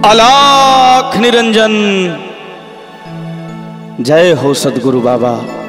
अलाख निरंजन जय हो सदगुरु बाबा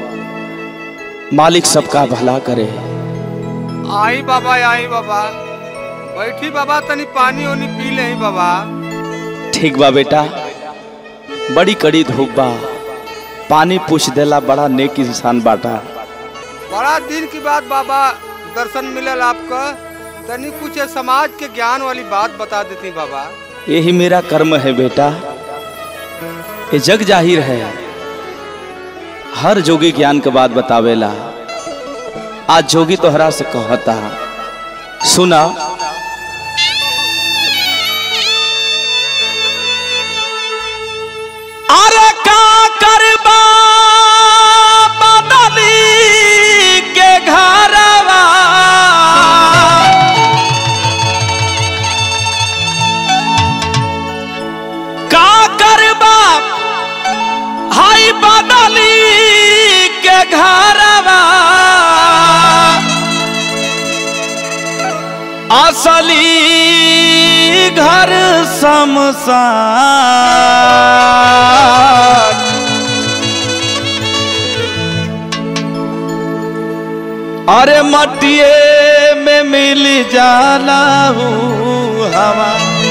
मालिक सबका भला करे आई बाबा आई बाबा बैठी बाबा तनी पानी ओनी पी ले बाबा ठीक बा बेटा बड़ी कड़ी धूप बा पानी पूछ देला बड़ा नेक इंसान बाटा बड़ा दिन की बात बाबा दर्शन मिलल आपका तनी कुछ ये समाज के ज्ञान वाली बात बता देती बाबा यही मेरा कर्म है बेटा ये जग जाहिर है हर जोगी ज्ञान के बात बतावेला आज जोगी तोहरा से कहता सुना अरे का करबा बदली के घरवा का करबा हाय बदली के घरवा असली घर शमशान अरे मटिए में मिल जाला हूँ हवा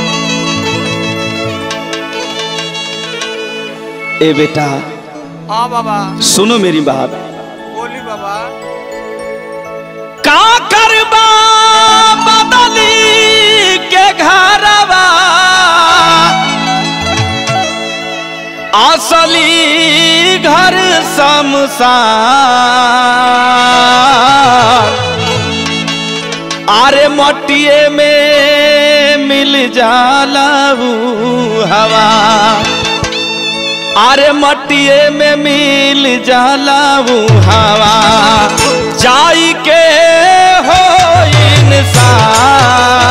ए बेटा हाँ बाबा सुनो मेरी बात बोली बाबा का करबा बदली के घरवा असली घर शमशान अरे मटिए में मिल जाला ऊ हवा अरे मटिए में मिल जाला ऊ हवा जाई के हो इंसान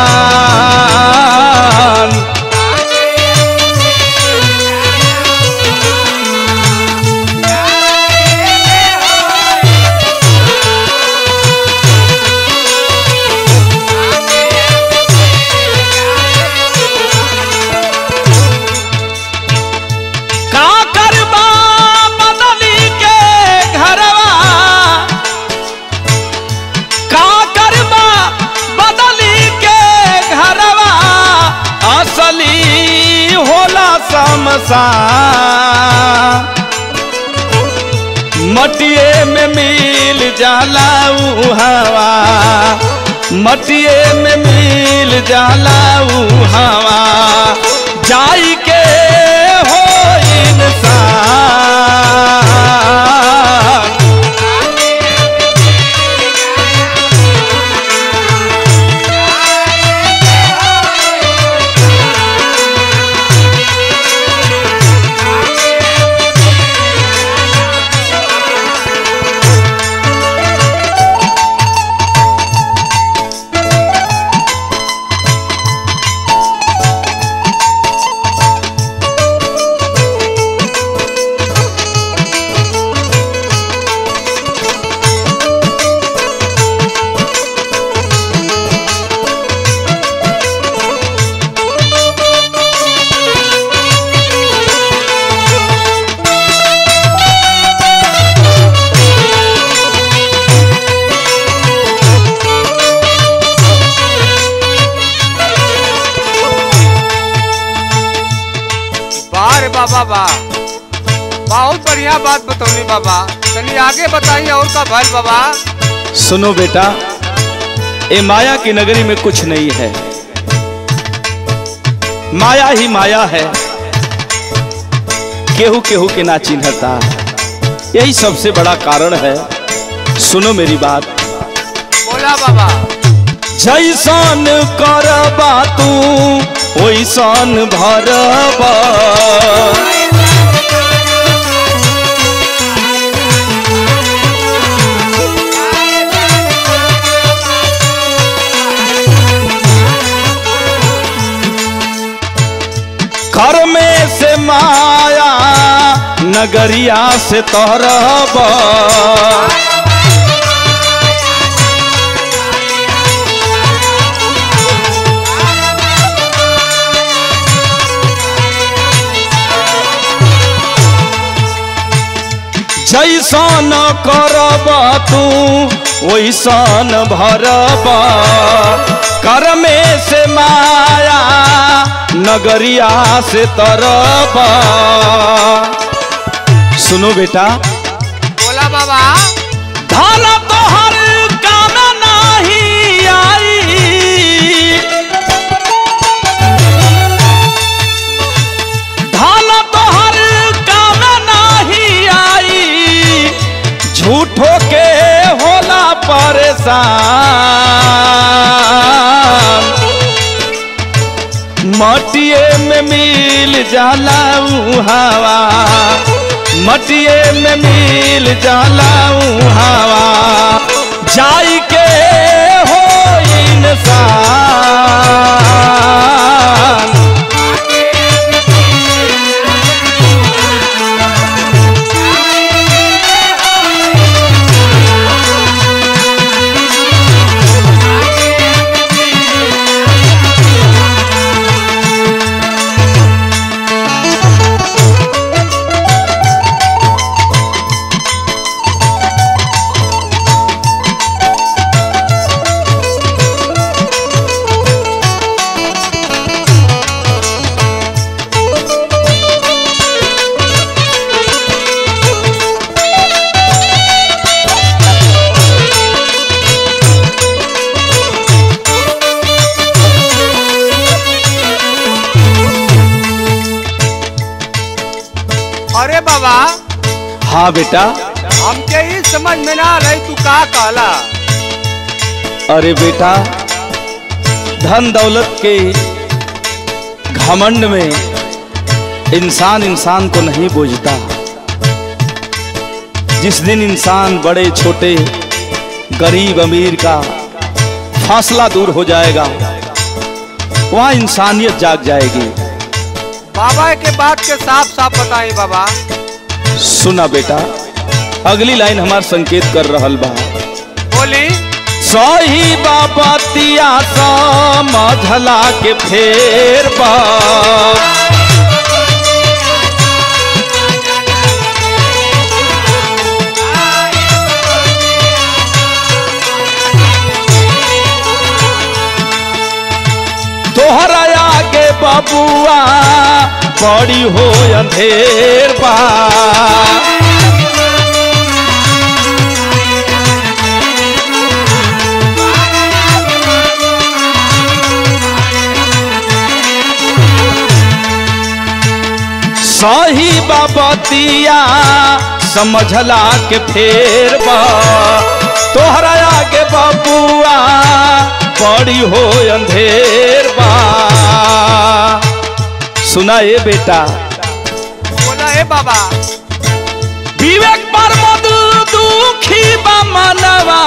का करबा बदली के घरवा का करबा बदली के घरवा असली होला समसान मटिए में मिल जाला ऊ हवा मटिए में मिल जाला ऊ हवा जाई के हो इंसान बारे बाबा बा बहुत बढ़िया बात बतौनी बाबा तनी आगे बताइए और का भल बाबा सुनो बेटा ये माया की नगरी में कुछ नहीं है माया ही माया है केहू केहू के ना चिन्हता यही सबसे बड़ा कारण है सुनो मेरी बात बोला बाबा जैसन करबा तू ओइसन भरबा घर में से माया नगरिया से तोहरबा करब तू वैसन भरब कर में से माया नगरिया से तरब सुनो बेटा बोला बाबा धन तोहर काम नाही आई धन तोहर काम नाही आई झूठो के होला परेशान मटिए में मिल जाला ऊ हवा मटिए में मिल जाला ऊ हवा जाई के हो इंसान अरे बाबा हाँ बेटा हमके ही समझ में ना रही तू का कहला अरे बेटा धन दौलत के घमंड में इंसान इंसान को नहीं बूझता जिस दिन इंसान बड़े छोटे गरीब अमीर का फासला दूर हो जाएगा वहाँ इंसानियत जाग जाएगी बाबा के बात के साफ साफ बताई बाबा सुना बेटा अगली लाइन हमार संकेत कर रहल बा बोली सही बाबतिया समझला के फेर बा तोहरा आगे बबुआ बड़ी हो अंधेर बा सही बाबतिया समझला के फेर बा तोहरा आगे बबुआ बड़ी हो अंधेर बा सुना ए बेटा बोला हे बाबा विवेक पर मधु दुखी बा मनवा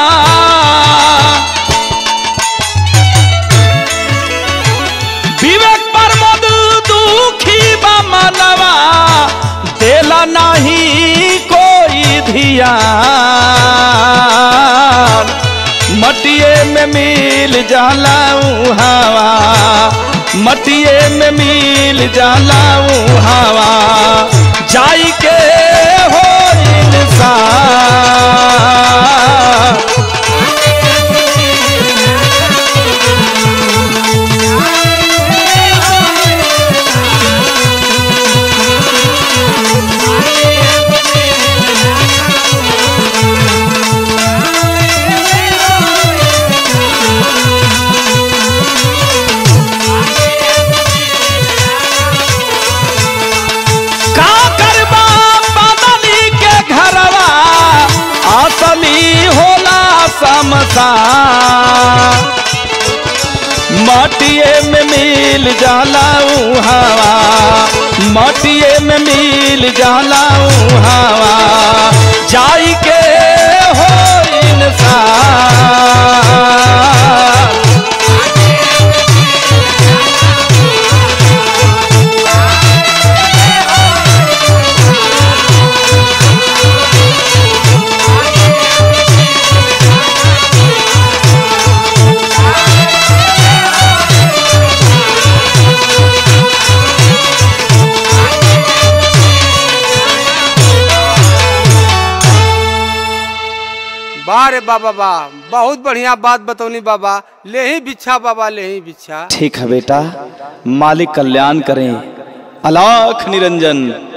विवेक पर मधु दुखी बा मनवा देला नहीं कोई धियान मटिए में मिल जाला ऊ हवा मटिए में मिल जाला ऊ हवा जाई के हो इंसान का करबा बदली के घरवा असली होला समसा मटिए में मिल जाला ऊ हवा मटिए में मिल जाला ऊ हवा जाई के हो इंसान वाह रे बाबा वाह बहुत बढ़िया बात बतौनी बाबा ले ही भिक्षा बाबा ले ही भिक्षा ठीक है बेटा मालिक कल्याण करें अलाख निरंजन